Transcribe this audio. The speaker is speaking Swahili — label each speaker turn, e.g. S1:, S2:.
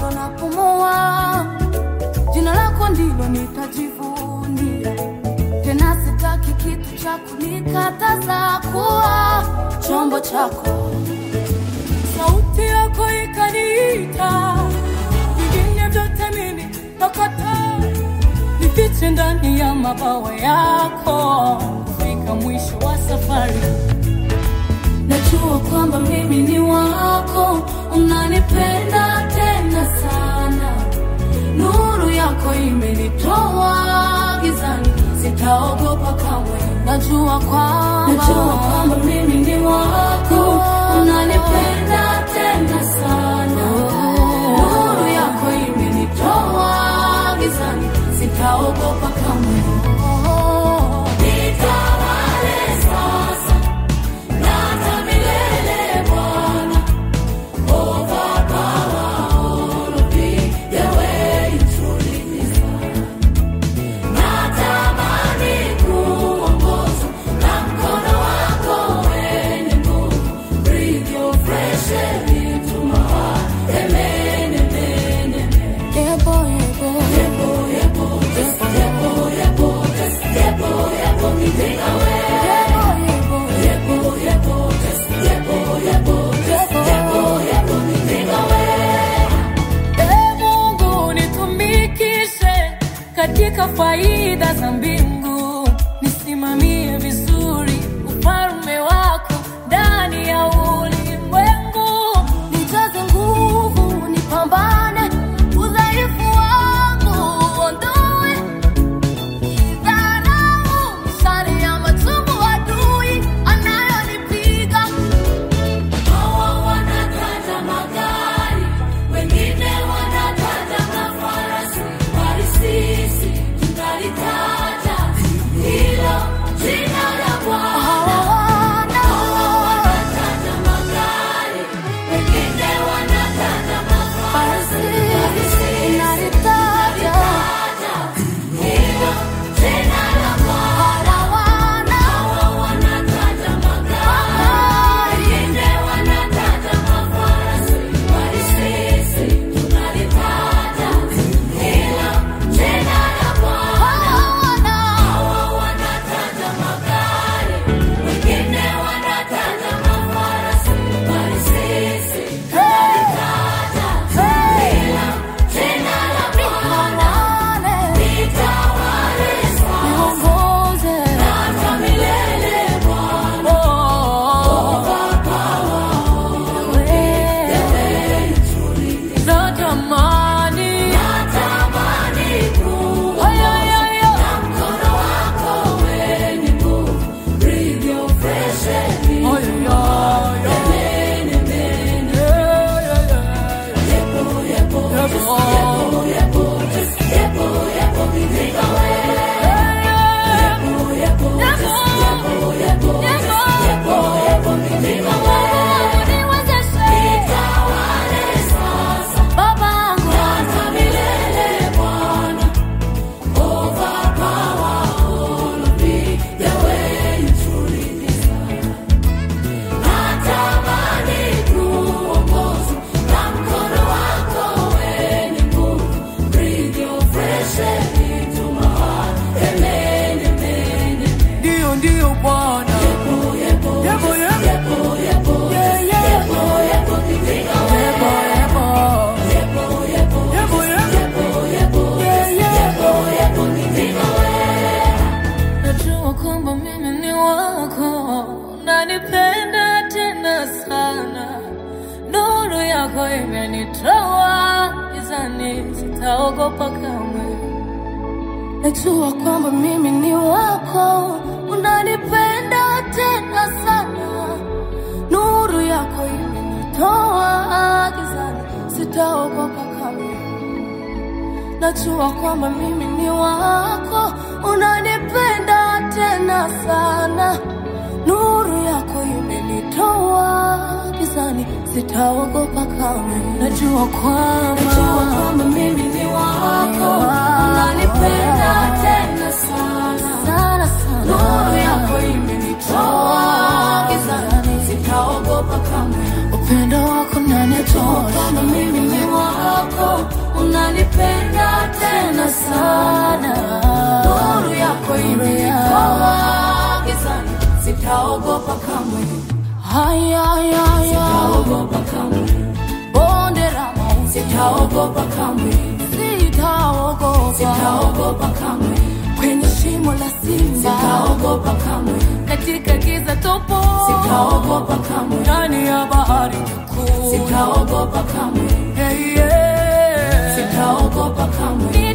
S1: bado napumua, jina lako ndilo nitajivunia. Tena sitaki kitu cha kunikataza kuwa chombo chako. Sauti yako ikaniita, vingine vyote mimi nakataa, nifiche ndani ya mabawa yako, kufika mwisho wa safari. Najua kwamba mimi ni wako, unanipenda tena sana. Nuru yako imenitoa gizani, sitaogopa kamwe. Najua kwamba najua kwamba mimi ni wako, unanipenda tena sana. Nuru yako imenitoa gizani, sitaogopa kamwe. Nitawale sasa na hata milele Bwana. Ee Mungu nitumikishe katika faida za mbingu, nisimamie vizuri ufalme wako ndani ya ulimwengu. Nijaze nguvu, nipambane, udhaifu wangu uondoe, idharau mishale ya machungu adui anayonipiga Hawa wanataja magari, wengine wanataja mafarasi, bali sisi tunalitaja hilo jina la Bwana. Hawa wanataja magari, wengine wanataja mafarasi, bali sisi tunalitaja hilo jina la Bwana. Hawa wanataja magari, wengine wanataja mafarasi, bali sisi tunalitaja hilo jina la Bwana. Hawa wanataja magari, wengine wanataja mafarasi, bali sisi tunalitaja hilo jina la Bwana. Nitawale sasa na hata milele Bwana. Natamani Haya, haya, haya. Haya, haya. Yeah, yeah, yeah. Yepo. Ndio, ndio Bwana. Yepo, yepo. Yeah, yeah. Yepo, yepo. Yepo, yeah. Najua kwamba mimi ni wako, unanipenda tena sana. Nuru yako imenitoa gizani, sitaogopa kamwe. Najua kwamba mimi ni wako, unanipenda tena sana. Nuru yako imenitoa gizani, sitaogopa kamwe. Najua kwamba mimi ni wako, unanipenda tena sana. Nuru yako imenitoa gizani, sitaogopa kamwe. Najua kwamba najua kwamba mimi ni wako, unanipenda tena sana sana sana. Nuru yako imenitoa gizani, sitaogopa kamwe. Upendo wako unanitoa, kwamba mimi ni wako, unanipenda tena sana. Nuru yako imenitoa gizani, sitaogopa kamwe,
S2: Haya, haya, haya.
S1: sitaogopa kamwe,
S2: Bonde la mauti.
S1: sitaogopa kamwe,
S2: Sitaogopa.
S1: sitaogopa kamwe,
S2: Kwenye shimo la simba.
S1: sitaogopa kamwe,
S2: Katika giza topo.
S1: sitaogopa kamwe,
S2: Ndani ya bahari kuu.
S1: sitaogopa kamwe,
S2: Hey, yeah.
S1: sitaogopa kamwe,